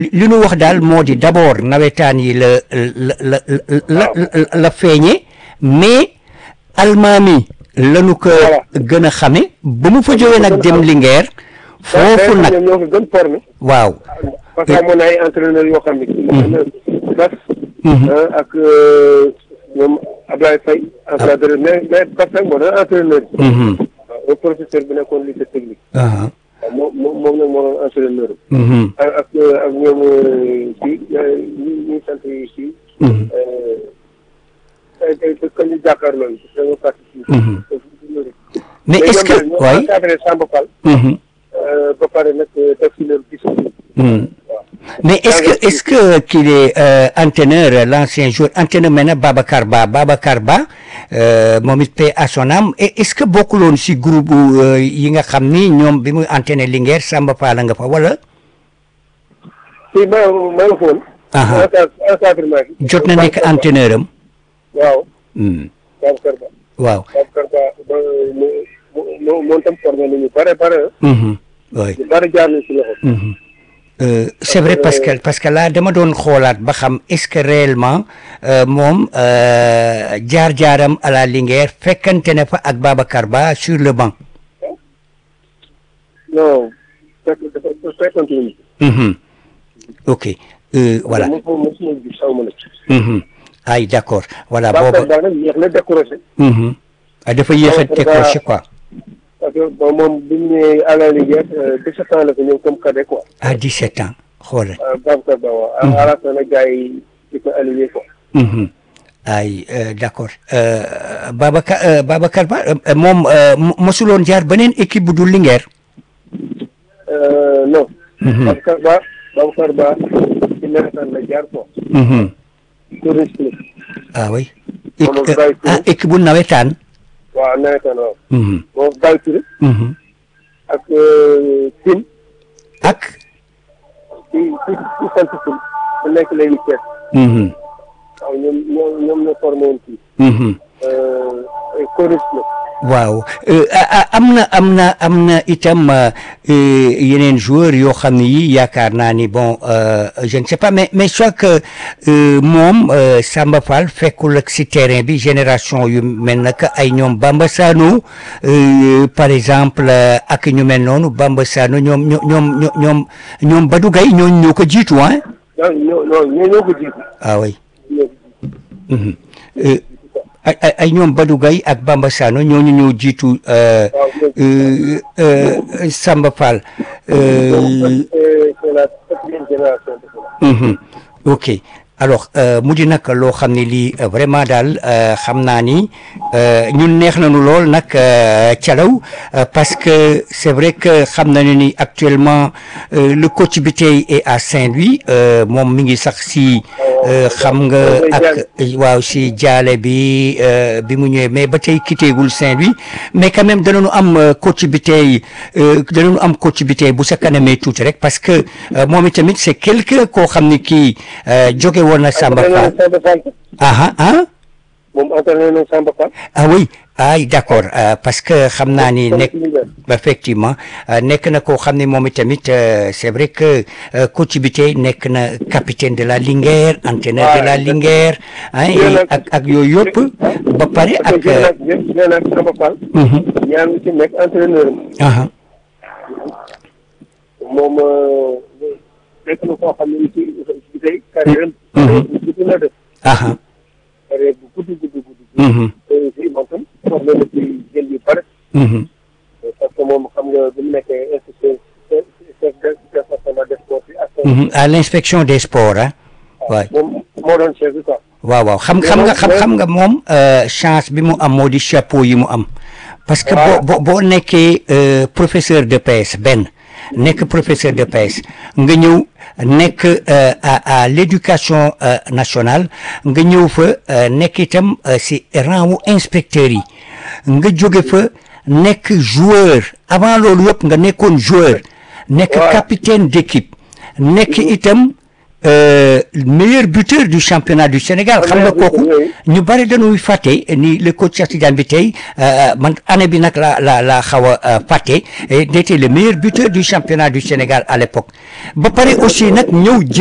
li nu wax daal moo di d'abord nawetaan yi la la la la la feeñe mais almaami lanu ko gën a xame ba mu fa jógee nag dem Linguère foofu nag ñoo ko gën formé waaw parce que amoon na ay entraîneurs yoo xam ne Bas ak ñoom Ablaye Faye encadreur mais mais Bas nag moo doon entraîneur bi waaw professeur bi nekkoon lycée technique waaw moom moom moom nag moo doon entraîneur ak ak ak ñoom kii ñi ñi sant yi kii tey tey ka ñu jàkkaarloo dañoo participer mais est-ce que ñoo waay encadré Samba Fall ba pare nag def si leur discipline mais est-ce que est-ce que qu'il est euh, entraîneur l'ancien joueur entraîneur maintenant Babacar Ba Babacar Ba euh, moom it paix à son âme et est-ce que bokkuloon si groupe euh, yi nga xam ni ñoom bi muy entraîné Linguère Samba Fall nga fa wala si ma ma nga foon Aha. encadrement bi jot na nekk entraîneur am waaw Hmm. Babacar Ba waaw Babacar Ba ba mu mu moom tam formé nañu bare bare Mhm. oui ñu bare jaar nañ si loxo Mhm. Euh, c'est vrai parce que parce que là dama doon xoolaat ba xam est-ce que réellement euh, moom euh, jaar-jaaram à la Linguère fekkante ne fa ak Babacar Ba sur le banc. non fekk dafa fekkonte nañu Mhm. ok euh, voilà mo mo mosuma gis xaw ma nag Mhm. ay d'accord voilà Babacar booba Ba nag yéex na décroché Mhm. ah dafa yéex a Babacar Ba- décroché quoi parce que bon moom bi ñu ñëwee à la Linguère dix-sept ans la ko ñëw comme cadet quoi à 17 ans xoolal. ah Babacar Ba waaw à la fin nag gars yi di ko aligné quoi Mhm. ay euh, d'accord euh, Babacar euh, Babacar Ba euh, moom euh, mo- mosuloon jaar beneen équipe bu dul Linguère. Euh, non Mhm. Babacar Ba Babacar Ba ci nawetaan la jaar quoi Mhm. touriste la ah oui. Moom Équ- Baye ah Touré. équipe bu nawetaan. waaw nawetaan waaw Mhm. moom Baye Touré Mhm. ak Tine ak. ci ci ci sant Tine bu nekk léegi Thiès Mhm. waaw ñoom ñoom ñoom ñoo formé woon fii Mhm. choriste la waaw Euh, ah, ah, am na am na am na itam euh, euh, yeneen joueurs yoo xam ne yi yaakaar naa ni bon euh, je ne sais pas mais mais soit que euh, moom euh, Samba Fall fekkul ak si terrain bi génération yu mel na que ay ñoom Bamba Sano euh, par exemple euh, ak ñu mel noonu Bamba Sano ñoom ñoom ñoom ñoom ñoom Badou Gueye ñooñu ñoo ko jiitu ah. non ñoo non ñoo ñoo ko jiitu ah oui. ñoo ko jiitu Mhm. Euh, ay ay ay ñoom Badou Gueye ak Bamba Sano ñooñu ñoo jiitu euh, waaw ñoo euh, euh, Samba Fall. Euh, c'est c'est la quatrième génération de cela mhm. ok alors euh, mu di nag loo xam ne lii euh, vraiment daal euh, xam naa ni euh, ñun neex nañu lool nag euh, Thialaw euh, parce que c'est vrai que xam nañu ni actuellement euh, le coach bi tey est à Saint-Louis euh, moom mi ngi sax si euh, xam nga ak waaw si jaale bi euh, bi mu ñëwee mais ba tey quittéegul Saint-Louis mais quand même danañu am euh, coach bi tey euh, danañu am coach bi tey bu sa kanamee tuuti rek parce que euh, moom itamit c'est quelqu'un koo xam ne kii euh, jóge woon na Samba entraîné Fall na Samba Fall ah ah moom entraîné na Samba Fall ah oui ay d'accord euh, parce que xam naa ni nekk effectivement euh, nekk na koo xam ne moom itamit euh, c'est vrai que euh, coach bi tey nekk na capitaine de la Linguère entraîneur de la Linguère ah et ak ak yooyu yëpp ba pare parce ak que jël naa jël naa Samba Fall mhm, ñaar ñu ci nekk entraîneur am aha, moom nekk na koo xam ne ci ci tey carrière am Mhm. bu gudd la def aha, carrière bu gudd gudd gudd mhm, te aussi moom tam formé na ci jël yu bare mhm, parce que moom xam nga bu mu nekkee instituteur chef de département des sports bi ak mhm. à l'inspection des sports ah waay moom moo doon chef bi quoi waaw waaw xam xam nga xam xam nga moom euh, chance bi mu am moo di chapeau yi mu am parce que boo boo boo nekkee euh, professeur de PS benn nekk professeur de PS nga ñëw nekk euh, à à l'éducation euh, nationale nga ñëw fa euh, nekk itam euh, si rang wu inspecteurs yi nga jóge fa nekk joueur avant loolu yëpp nga nekkoon joueur nekk Ouais. capitaine d'équipe nekk itam meilleur buteur du championnat du Sénégal xam nga kooku ñu bari dañuy fàtte ni le coach Cheikh Tidiane bi tey man année bi nag la la la xaw a fàtte était le meilleur buteur du championnat du Sénégal à l'époque ba pare aussi nag ñëw